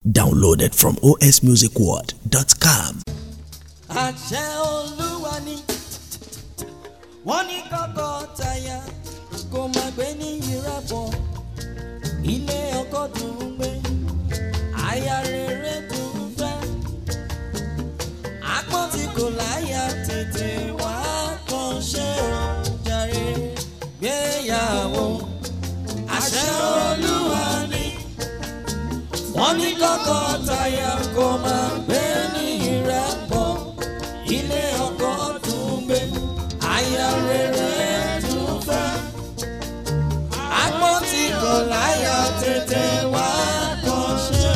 Downloaded from osmusicworld.com. àṣẹ olúwa ni wọ́n ní kọ́kọ́ táyà kó má gbé ní ìrẹ́pọ̀ ilé ọkọ dùn ún gbé aya rere dùn ún fẹ́ àpọ́n tí kò láyà tètè wá kàn ṣe ò jàre gbéyàwó àṣẹ olúwa ni wọ́n ní kọ́kọ́ táyà kó má gbé ní ìrẹ́pọ̀ ilé ọkọ tún gbé aya rere tún fẹ́ agbọ́n tí kò láyà tètè wá kàn ṣe.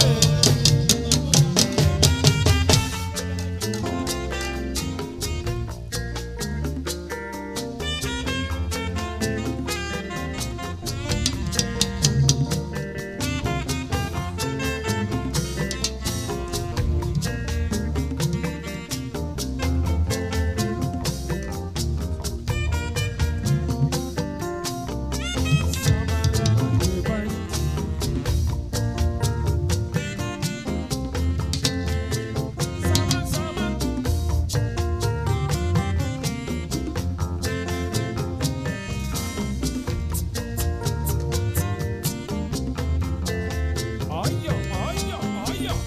Ọ̀yọ̀ ọ̀yọ̀ ọ̀yọ̀.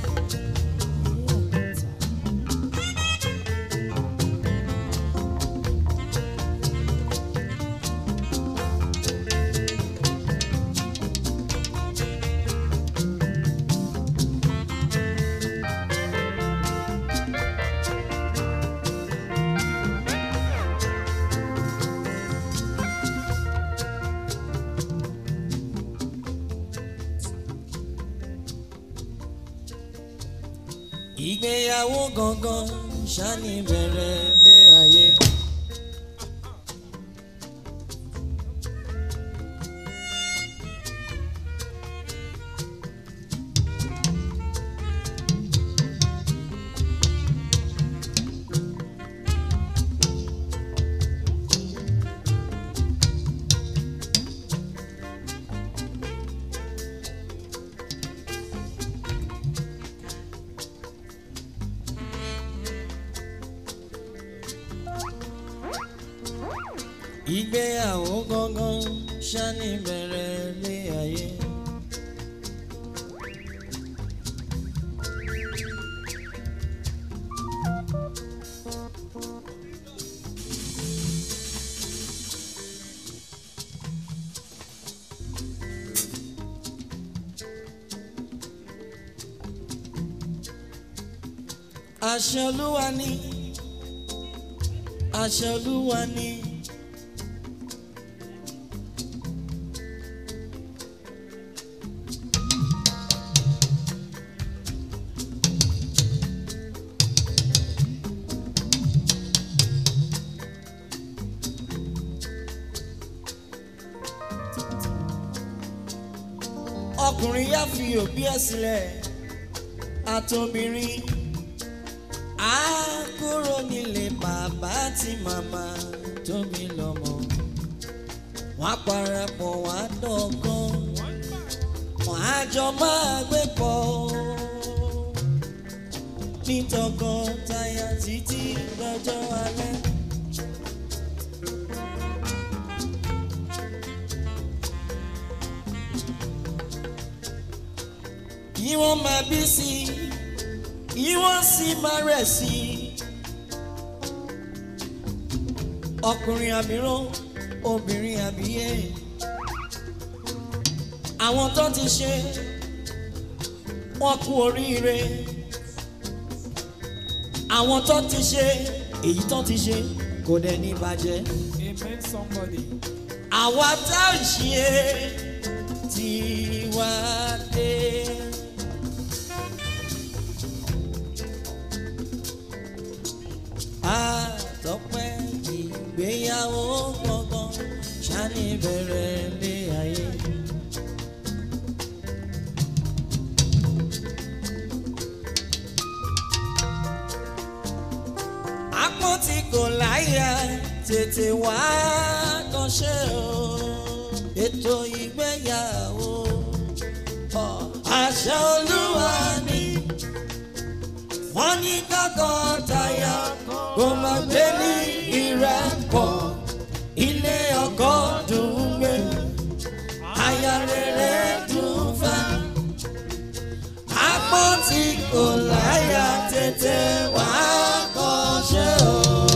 ìgbéyàwó gangan ṣáni bẹ̀rẹ̀ lé ayé. ìgbéyàwó gangan ṣáni bẹ̀rẹ̀ lé ayé. àṣẹ olúwa ni àṣẹ olúwa ni. ọkùnrin yá fi òbí ẹ̀ sílẹ̀ àtòbìnrin á kúrò nílé bàbá tí màmá tóbi lọ́mọ wọ́n á parapọ̀ wọ́n á dọ̀kan wọ́n á jọ máa gbé pọ̀ ní tọkọtaya títí lọ́jọ́ alẹ́. kí wọ́n máa bí sí i kí wọ́n sì máa rẹ̀ sí i. ọkùnrin àbíràn obìnrin àbíyé àwọn tó ti ṣe wọ́n kú oríire àwọn tó ti ṣe èyí tó ti ṣe kò dẹ̀ ní bàjẹ́ Amen somebody. àwa tá ò ṣe tí wá dé. àtọ́pẹ́ ìgbéyàwó gbọ̀ngàn ṣáni bẹ̀rẹ̀ lé ayé. apọ́n tí kò láyà tètè wá kan ṣe o ètò ìgbéyàwó. Ọ̀, àṣẹ àṣẹ olúwa ni wọ́n ní tọkọtaya kò má gbé ní ìrẹ́pọ̀ ilé ọkọ dùn ún gbé aya rere dùn ún fẹ́ apọ́ tí kò láyà tètè wá kọ́ṣẹ́ o.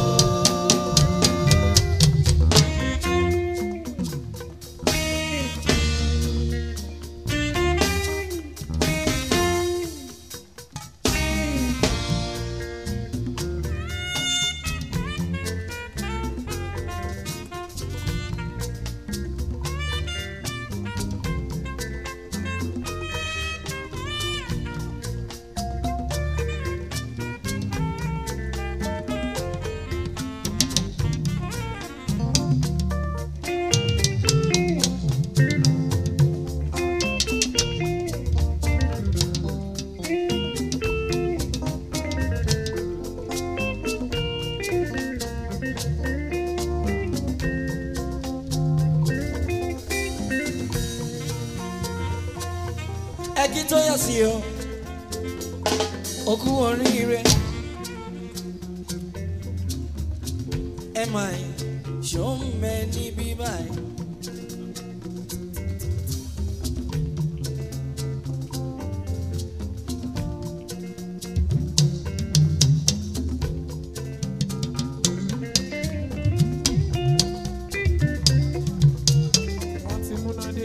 ẹjí tó yọ sí o òkú oríire ẹ máa ṣó ń bẹ níbí báyìí. wọ́n ti múná dé.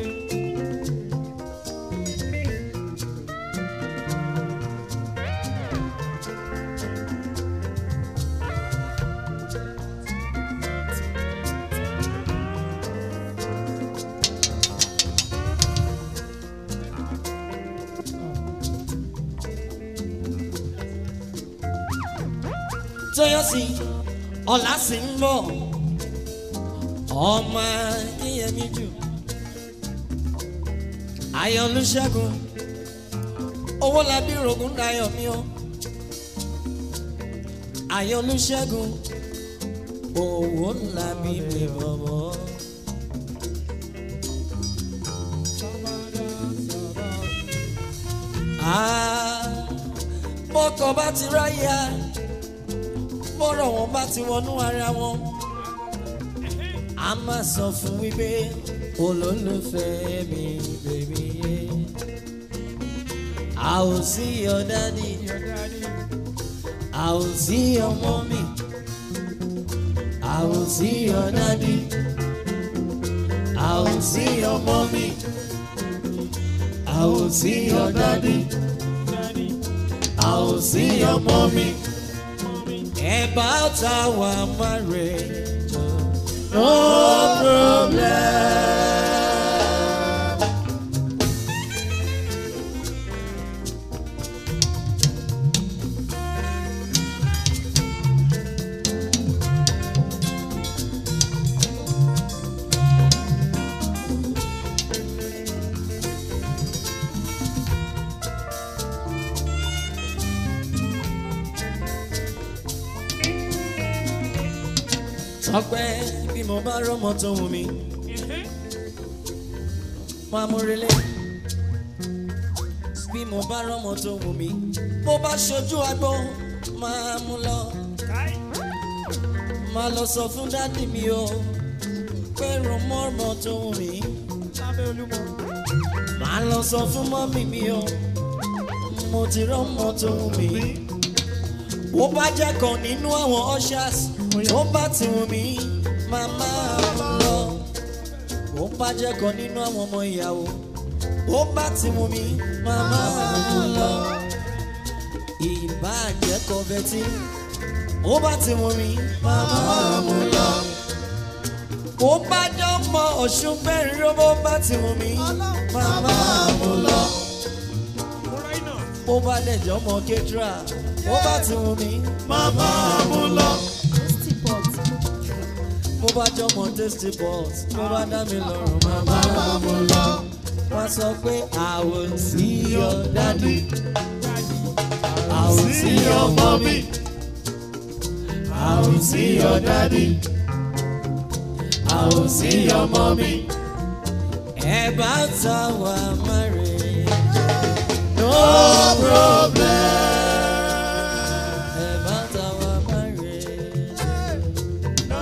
tóyọ́sí ọ̀la sì ń bọ̀ ọmọ yíyẹmí jù ayọ̀lúṣẹ́gun owó labí rògùn dayọ̀ mi o ayọ̀lúṣẹ́gun owó labí mi bọ̀bọ̀. Ah, bọ́kọ̀ bá ti ráyà bọ́rọ̀ wọn bá ti wọnú ara wọn a máa sọ fún wípé olólùfẹ́ mi bèbí yé a ò sí your daddy Your daddy. a ò sí your mommy a ò sí your daddy a ò sí your mommy a ò sí your daddy Daddy. a ò sí your mommy. About our marriage, no problem. Tọ́pẹ́ bí mo bá rọ́mọ tó wù mí, máa mú relé. Bí mo bá rọ́mọ tó wù mí, bó bá ṣojú agbó, máa mú lọ. Máa lọ sọ fún dádì mi o, pé rọmọ́rọmọ tó wù mí. Lábẹ́ Olúmọ. Máa lọ sọ fún mọ́mì mi o, mo ti rọ́mọ tó wù mí. Bó bá jẹ́ kan nínú àwọn ushers, tó bá ti wù mí, màmá mú lọ. Bó bá jẹ́ kan nínú àwọn ọmọ ìyàwó, bó bá ti wù mí, màmá mú lọ. Ìbá jẹ́ kọ́fẹ́tì, bó bá ti wù mí, màmá mú lọ. Bó bá jọ mọ ọ̀ṣun bẹ́ẹ̀ rí bó bá ti wù mí, màmá mú lọ Múra iná. bó bá dẹ̀jọ́ mọ kétra bó bá ti wù mí màmá mú lọ. bó bá jọ mọ tasty pot bó bá dá mi lọ́rùn màmá mú lọ. wọ́n sọ pé I will see your daddy I will see your mommy I will see your daddy I will see your mommy. About our marriage. no problem. Ẹ bá ta wá máre. No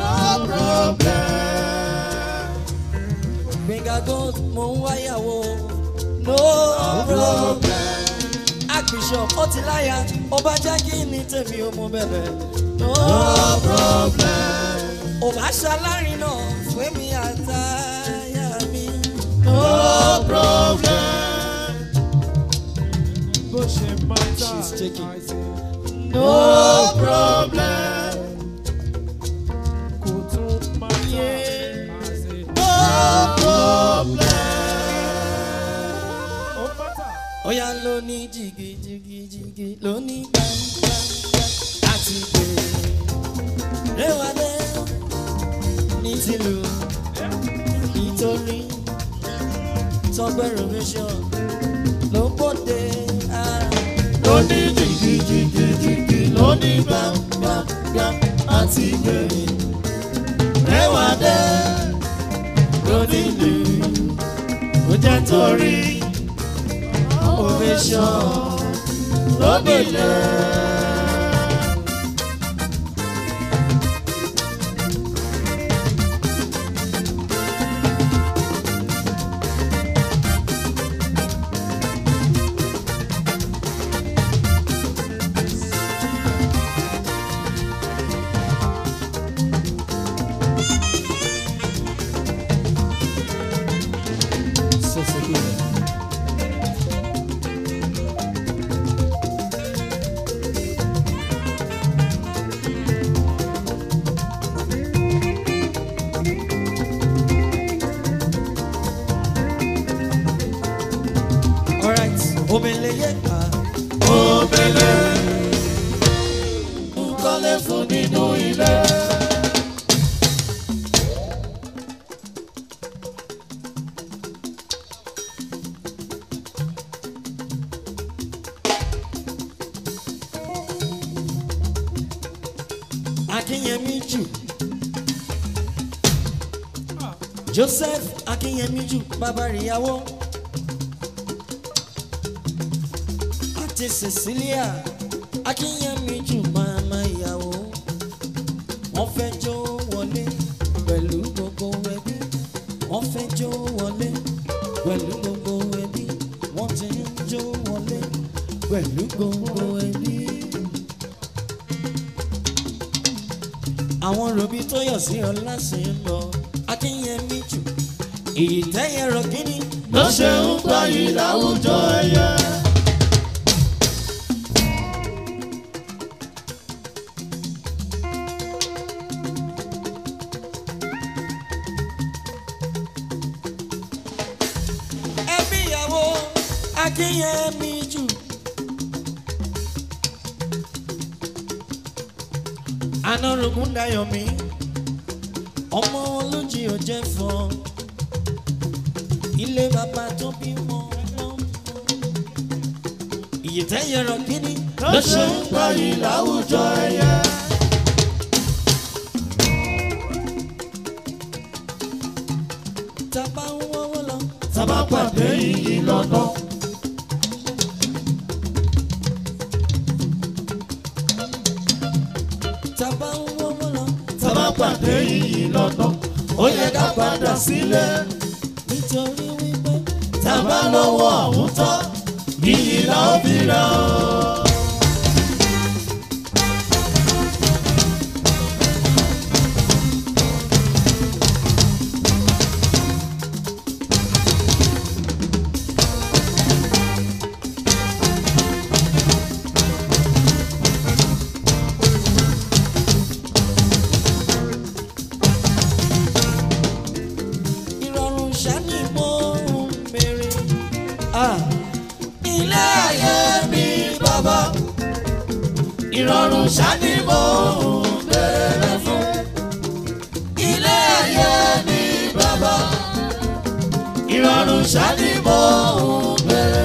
problem. Gbẹ̀ngà gold mo ń wáyàwó. No problem. Archbishop ó ti láyà, ó bá jẹ́ kí ni tèmi ó mú bẹ̀bẹ̀. No problem. Ò bá ṣalárin náà fún mi àtàyà mi. No problem. bó ṣe máa ta She's taking. àìsè No problem. kò tún máa ta Yeah. àìsè No problem. ó máa ta Oya ló ní jìgì jìgì jìgì ló ní gbàngbàngbà àti gbèrè. Réwádé ní tìlù nítorí tọgbẹ́ revision ló bòde ara. Ló ní jìgì jìgì jìgì ló ní gbàngbàngbà àti gbèrè. Réwádé ló nílù ó jẹ́ torí ovation lóbìlẹ̀. So, so good. Alright, obìnrin yẹ ká. Obìnrin ń kọ́lé fún nínú ilé. Akínyẹmí jù. Joseph Akínyẹmí jù bàbá ìyàwó. Àti Cecilia Akínyẹmí jù màmá ìyàwó. Wọ́n fẹ́ jó wọlé pẹ̀lú gbogbo ẹbí. Wọ́n fẹ́ jó wọlé pẹ̀lú gbogbo ẹbí. Wọ́n ti ń jó wọlé pẹ̀lú gbogbo ẹbí. àwọn robi tó yọ̀ sí ọlá sí ń lọ akínyẹmí jù èyí tẹ́yẹ rọ kíní ló ṣe ń gbà yìí láwùjọ ẹ̀yẹ. ẹbí ìyàwó akínyẹmí jù. anárogún dayọ̀ mí ọmọ olójì ò jẹ́ fọ́ ilé bàbá tó bímọ lọ́mọ ìyètẹ́yẹ rọ kíní ló ṣe ń gbayì láwùjọ ẹ̀yẹ. tábà ń wọ́wọ́ lọ tábà pàdé iyì lọ́nà. tábà ń wọ́wọ́ lọ tábà pàdé iyì lọ́nà. ó yẹ ká padà sílé nítorí wípé tábà lọ́wọ́ àwọn tán iyì la ó fi ra o. ìrọ̀rùn ṣáni mo ń bèrè. ilé ayé mi bàbá ìrọ̀rùn ṣáni mo ń bèrè fún. ilé ayé mi bàbá ìrọ̀rùn ṣáni mo ń bèrè.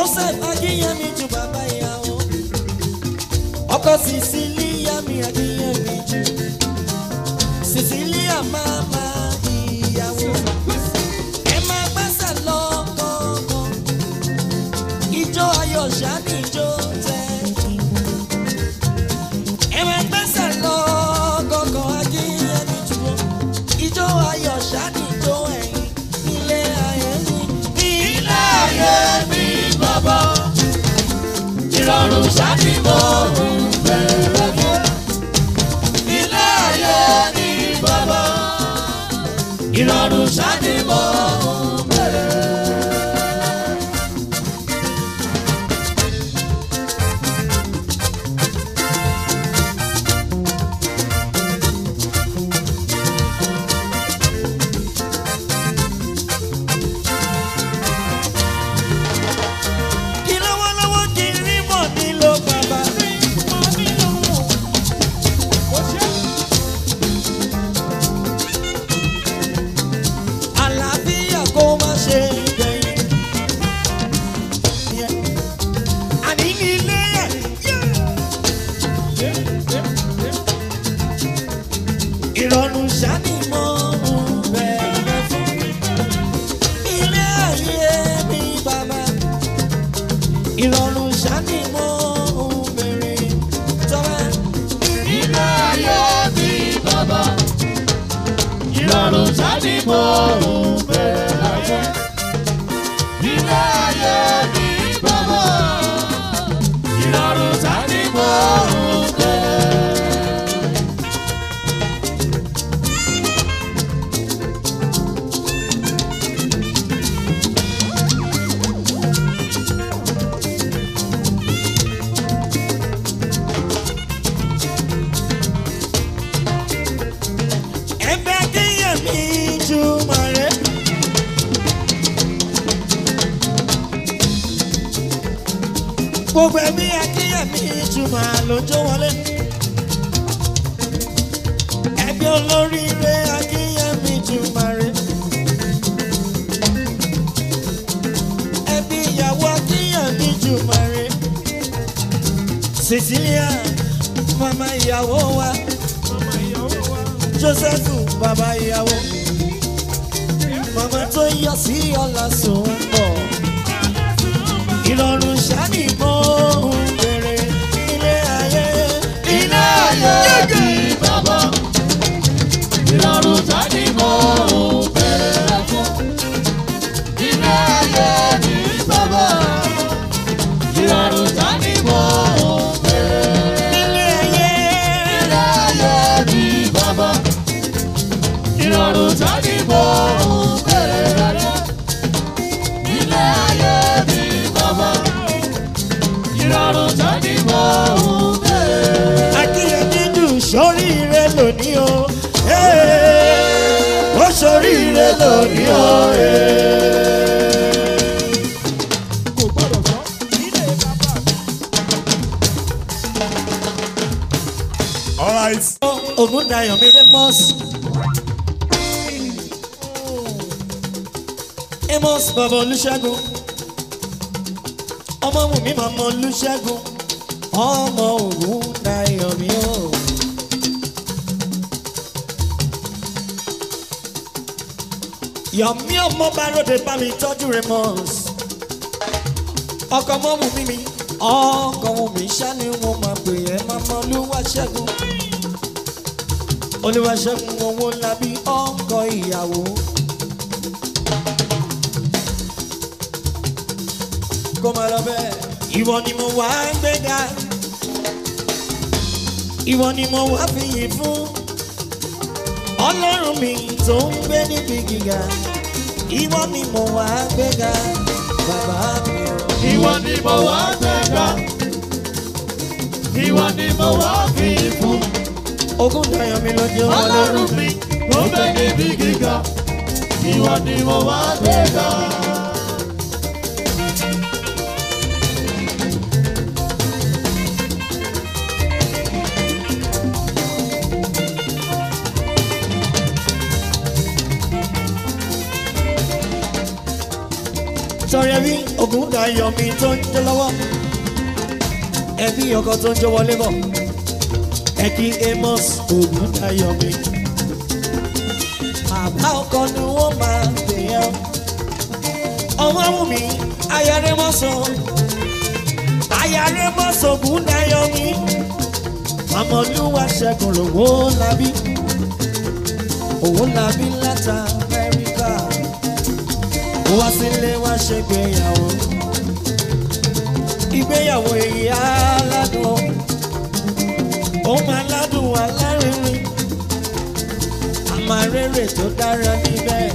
joseph akínyẹmí ju bàbá ìyàwó ọkọ sicilia mi akínyẹmí ju sicilia mama ìyàwó ẹ máa gbẹ́sẹ̀ lọ kọ̀ọ̀kan ijó ayọ̀ ṣáàní ijó tẹ̀yìn ẹ máa gbẹ́sẹ̀ lọ kọ̀ọ̀kan akínyẹmí ju ijó ayọ̀ ṣáàní ijó ẹ̀yìn ilé ayé mi ilé ayé mi bàbá ìrọ̀rùn ṣáàní mo ń bẹ̀rẹ̀ fún ilé ayé mi bàbá ìrọ̀rùn ṣáàní mo ń bẹ̀rẹ̀. kí lọ́wọ́lọ́wọ́ kí n rí mọ̀ nílò bàbá. àlàáfíà kó má ṣe gbẹ̀yìn. àní nílé ẹ̀ ìrọ̀rùn ṣáni mọ́ bẹ̀rẹ̀ fún ilé ayé mi bàbá ìrọ̀rùn ṣáni mọ́ bẹ̀rẹ̀ tọ́wẹ́. ilé ayé mi bàbá ìrọ̀rùn sáni mo ń bẹ̀rẹ̀ láyé. ilé ayé mi bàbá ìrọ̀rùn sáni mo ń bẹ̀rẹ̀. ẹgbẹ́ kéèyàn mi jùmọ̀ rẹ̀. gbogbo ẹbí akéèyàn mi jùmọ̀ lójó wọlé. ẹbí olóríire akéèyàn mi jùmọ̀ rẹ̀. ẹbí ìyàwó akéèyàn mi jùmọ̀ rẹ̀. cecilia mama ìyàwó wa joseph bàbá ìyàwó màmá tó yọ sí ọ̀la sùn bọ̀ ìrọ̀rùn ṣáàní mọ́ ohun bèrè ilé ayé ilé ayé mi bàbá ìrọ̀rùn sáni mo ń bẹ̀rẹ̀ fún. ilé ayé mi bàbá ìrọ̀rùn sáni mo ń bẹ̀rẹ̀. ilé ayé ilé ayé mi bàbá ìrọ̀rùn sáni mo ń bẹ̀rẹ̀. ilé ayé mi bàbá ìrọ̀rùn sáni mo ń bẹ̀rẹ̀. akínyẹmí dùn sóríire lónìí o Hey, ó sóríire lónìí o. kò gbọ́dọ̀ sọ ilé bàbá mi. Alright. Ògúndayọ̀ mi Amos. Amos bàbá Olúṣẹ́gun. Ọmọ wù mí màmá Olúṣẹ́gun. Ọmọ Ògúndayọ̀ mi o. Yọ̀mí ọmọ bá ròde bá mi tọ́jú Amos. Ọkọ̀ ọmọ wù mí mi. Ọkọ̀ wù mí ṣá ni wọ́n máa pè é màmá Olúwaṣẹ́gun olùwàṣẹ́gun owó labí ọkọ ìyàwó. kó máa lọ bẹ́ẹ̀. ìwọ ni mo wá gbéga ìwọ ni mo wá fìyìn fún ọlọ́run mi tó ń gbé níbi gíga ìwọ ni mo wá gbéga bàbá mi o. Ìwọ ni mo wá gbẹ̀gà. Ìwọ ni mo wá fi fún. ogún dayọ̀ mi ló jẹ́ wọlé Ọlọ́run mi mo fẹ́ níbi gíga. Ìwọ ni mo wá gbẹ̀gà. torí ẹbí ogun dayọ̀ mi tó ń jẹ́ lọ́wọ́ ẹbí ọkọ tó ń jẹ́ wọlé bọ̀ ẹ kí amos ogun dayọ̀ mi bàbá ọkọ ni wọ́n máa pè ẹ́ ọmọ wù mí ayárẹ́ mọ́sán ayárẹ́ mọ́sán ogun dayọ̀ mi mamọlúwa ṣẹ́gun lówó labí owó labí láta amẹ́ríkà ó wá sílé wá ṣègbéyàwó ìgbéyàwó èyí aládùn ó máa ládùn alárinrin àmàrèrè tó dára níbẹ̀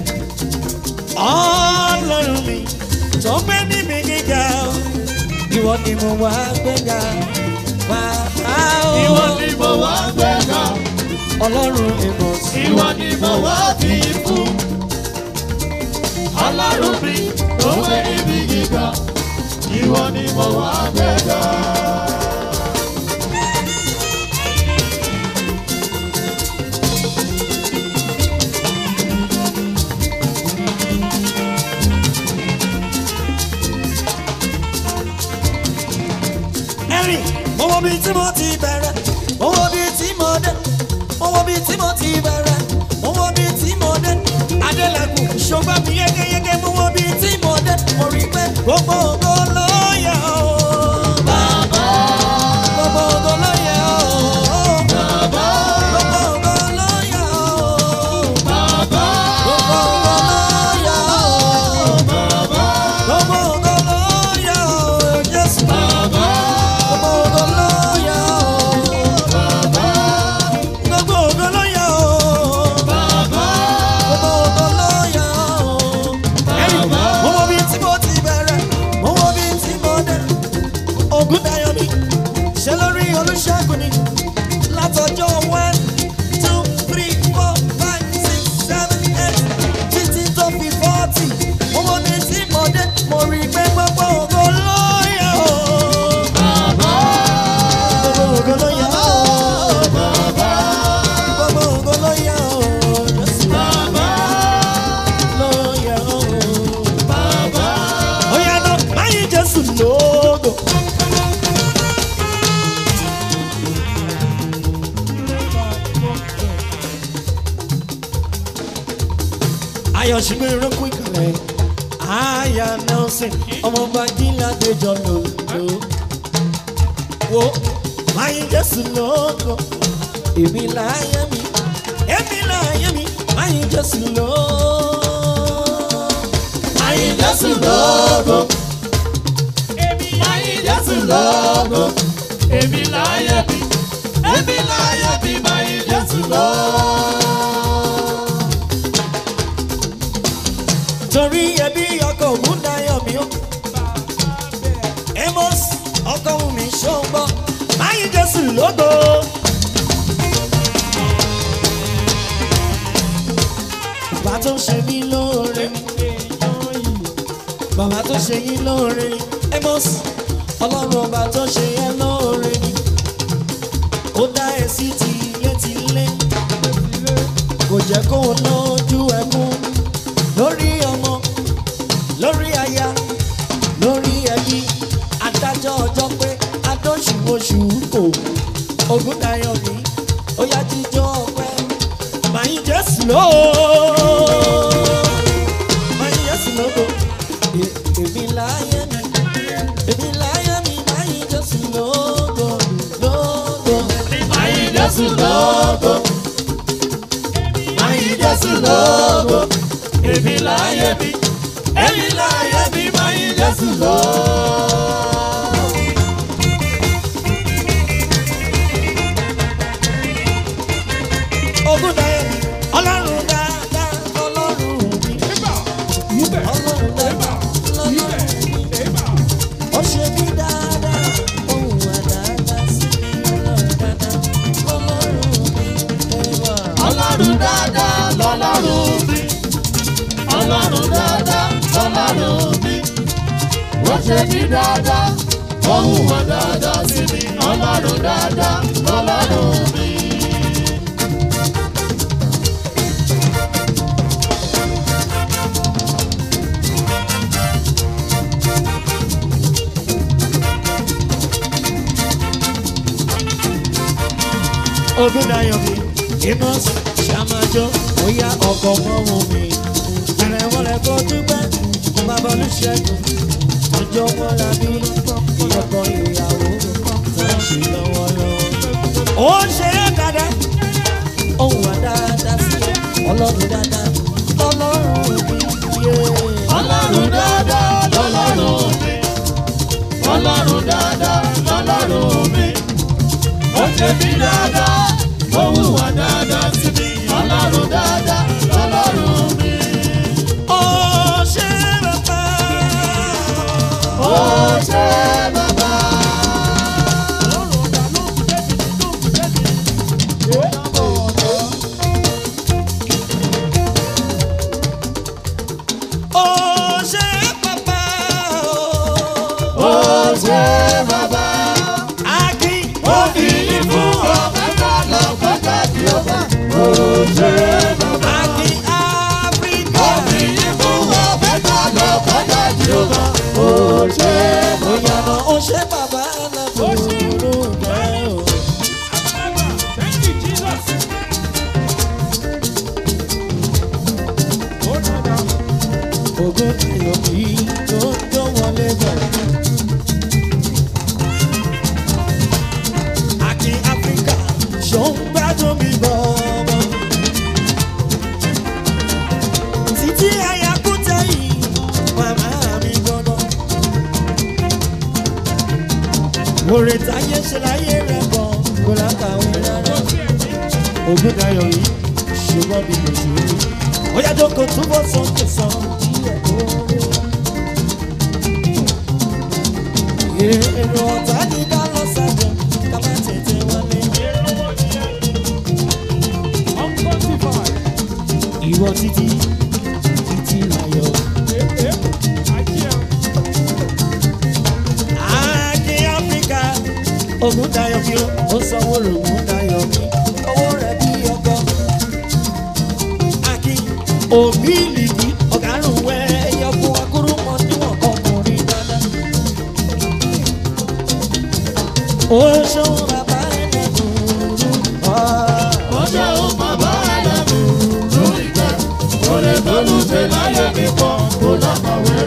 ọlọ́run mi tó gbé níbi gíga ìwọ ni mo wá gbéga wá ó Ìwọ ni mo wá gbéga, ọlọ́run ìmọ̀ sí ìwọ ni mo wá fi fún. Ọlọ́run mi tó gbé níbi gíga, ìwọ ni mo wá gbéga. ẹ̀rìn mo wo bí tí mo ti bẹ̀rẹ̀ mo wo bí tí mo dé mo wo bí tí mo ti bẹ̀rẹ̀ mo wo bí tí mo dé adélẹ́kùn ṣùgbọ́n mi yégéyégé mo wo bí tí mo dé mo rí pé gbogbo ògo ló yẹ ọ́ bàbá gbogbo ògo ló yẹ ọ́ bàbá gbogbo ògo ló yẹ ọ́ Bàbá, gbogbo ògo ló yẹ ọ́ bàbá, gbogbo ògo ló yẹ ọ́ Jésù. bàbá, Gbogbo ògo ló yẹ ọ́. bàbá, Gbogbo ògo ló yẹ ọ́. bàbá, Gbogbo ògo ló yẹ ọ́. Ẹ̀yin, mo wo bí tí mo ti bẹ̀rẹ̀, mo wo bí tí mo dé. Ògùn dayọ̀ mi, ṣe lórí olùṣègùn ni. Látọjọ́ one, two, three, four, five, six, seven, eight, títí tó fi forty. Mo wo bí tí mo dé, mo rí i pé gbogbo ògo ló yẹ ọ́. bàbá, Gbogbo ògo ló yẹ ọ́. bàbá, Gbogbo ògo ló yẹ ọ́. Jésù bàbá, ló yẹ ọ́. bàbá. Ó yá ná, máyì Jésù lógo. Ayọ̀ṣùgbọ́n ìrókò ìkàlẹ̀. Aya Nelson, ọmọọba Gíládéjọ lòlò. Wo máyì Jésù lógo. Èmi láyé mi, èmi láyé mi, máyì Jésù lógo. Máyì Jésù lógo. Máyì Jésù lógo, èmi láyé mi, èmi láyé mi, máyì Jésù lógo. torí ẹbí ọkọ ògùn dayọ̀ mi ó. amos ọkọ òun mi ṣọ́gbọ́ máyì jésù lógo. bàbá tó ṣe mí lóore bàbá tó ṣe yín lóore amos ọlọ́run ọba tó ṣe yẹn lóore ni ó dá ẹ sí tilétilé kò jẹ́ kó o lójú ẹkún lórí ọmọ lórí aya lórí ẹbí adájọ́ ọjọ́ pé adóṣùwòṣù kò ogún dayọ̀ mi ó yá jíjọ́ ọpẹ́ màá jésù ló màá jésù lógo E- èmi láyé mi èmi láyé mi màá jésù lógo lógo Máyì Jésù lógo, máyì Jésù lógo, èmi láyé mi, èmi láyé mi, máyì Jésù lógo. ogún dayọ̀ mi ọlọ́run dáadáa ọlọ́run mi ọlọ́run dáadáa ọlọ́run mi. ó ṣe mí dáadáa ohun wà dáadáa sí mi ọlọ́run dáadáa ọlọ́run mi ẹwà. Ọlọ́run dáadáa lọ́lọ́run mi. Ọlọ́run dáadáa lọ́lọ́run mi. Wọ́n ṣe mí dáadáa, wọ́n hùwà dáadáa sí mi. Ọlọ́run dáadáa lọ́lọ́run mi. Ògúndáyọ̀ mi Amos Ṣàmájọ́ Oya ọkọ̀ mọ́mú mi. Ààrẹ wọlé kó dúpẹ́ bàbá Olúṣẹ́gun. Ọjọ́ wọn la bí ìyọkọ ìyàwó tó ń ṣe lọ́wọ́lọ́wọ́. Ó ṣe é dáadáa, ohun àdáadáa sí ọlọ́run dáadáa, ọlọ́run mi yé. Ọlọ́run dáadáa lọ́lọ́run mi. Ọlọ́run dáadáa lọ́lọ́run mi. Ó ṣe mí dáadáa, ó hùwà dáadáa sí mi. Ọlọ́run dáadáa lọ́lọ́run mi. Ó ṣe bàbá. Ó ṣe bàbá. Ó ṣe bàbá. Ó ṣe bàbá. Akin. Ó fi yín fún ọ̀fẹ́ ká lọ pẹ́ká tí ó bá. Ó ṣe bàbá. Akin Áfíríkà. Ó fi yín fún ọ̀fẹ́ ká lọ pẹ́ká tí ó bá. Ó ṣe bàbá. Bóyá náà ó ṣe bàbá aláboyún rẹ̀ o. Thank you, Jesus. Oh, no, no. Ògùn ayọ̀ kì í tó tó wọlé bọ̀. Akin Áfíríkà ṣó ń gbádùn mi bọ̀bọ̀. Títí àyàkú tẹ̀yìn màmá mi gbọ́dọ̀. Oore táyé ṣe láyé rẹ̀ bọ̀ kó lákàwé rárá. Ògùn ayọ̀ yìí ṣùgbọ́n bí kò sí rí. Bóyá jókòó túbọ̀ sókè sàn díẹ̀ tó rí. Èrò ọ̀tá ní ká lọ sájọ, ká má tètè wọlé. Unquantified. Ìwọ títí, títí láyọ̀. Eh, eh. I hear. Akin Áfíríkà, Ògùn dayọ̀ fi ó, ó sanwó rògùn dayọ̀ mi, owó rẹ̀ bí ọkọ. Akin, òbí ìlìkì, ọ̀gárùn wẹ̀ ẹyọkùn akúrú mọ níwọ̀n ọkùnrin dáadáa. Ó ṣòwò